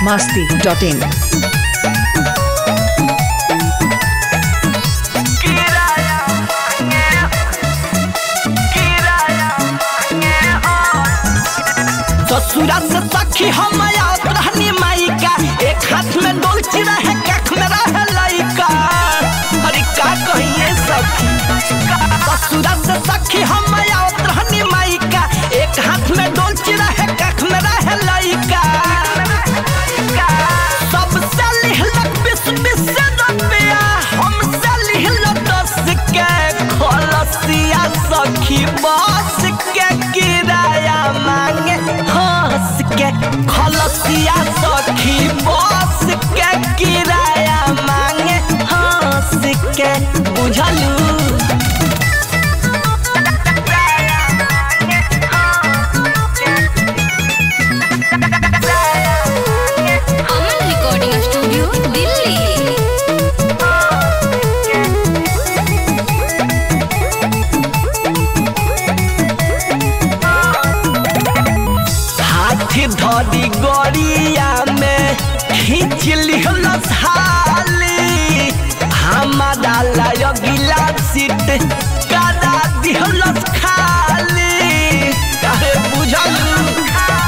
masti.in. ससुरा से सखी हम आवत रहनी माइका एक हाथ में डोलची रहे कख में रहे लइका अरे का कहिए सखी ससुरा से सखी हम आवत रहनी माइका एक हाथ में डोलची रहे कख में रहे लइका सबसे लिहलक बीस बीस रुपया हमसे लिहलक दस के खलसिया सखी बस के किराया मांगे हंस के खलसिया सखी बस के किराया मांगे हंस के बुझलू अमन रिकॉर्डिंग स्टूडियो दिल्ली हाथी धरी गड़िया में खींच लिहलस हाली हमारा लगिला सीट करा दिहलस खाली अरे बुझलू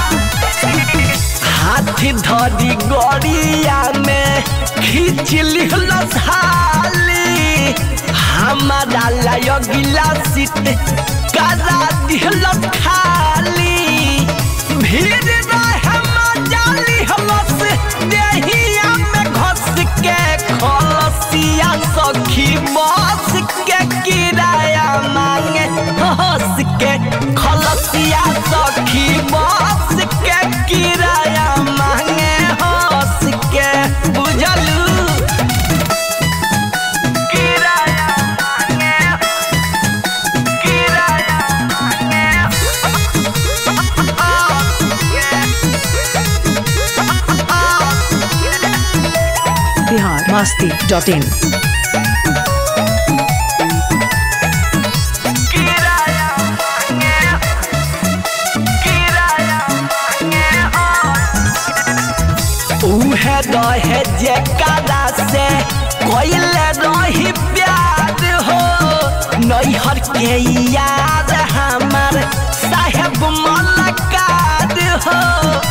हाथी धरी गड़िया में खींच लिहलस हाली हमारा लगिला सीट करा दिहलस खाली भीड़ रहे मजाली हलस देहिया में घस के खलसिया सखी बस के किराया मांगे हंस के खलसिया सखी बस के किराया मांगे हंस के बुझलू किराया मांगे किराया मांगे Bihar masti.in. उहे रहे जेकरा से कोइले रही प्यार हो नैहर के याद हमार साहेब मलकार हो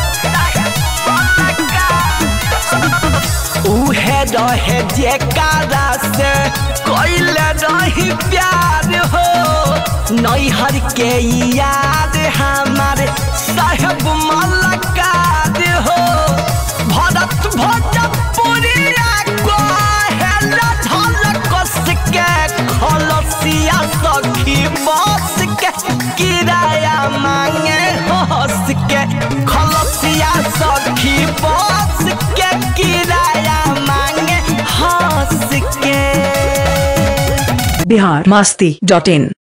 उहे रहे जेकरा से कोइले रही प्यार हो नैहर के याद हमार साहेब मलकार हो भरत भोजपुरिया कहेला धल कस के खलसिया सखी बस के किराया मांगे हंस के खलसिया सखी बस के किराया मांगे हंस के Bihar masti.in.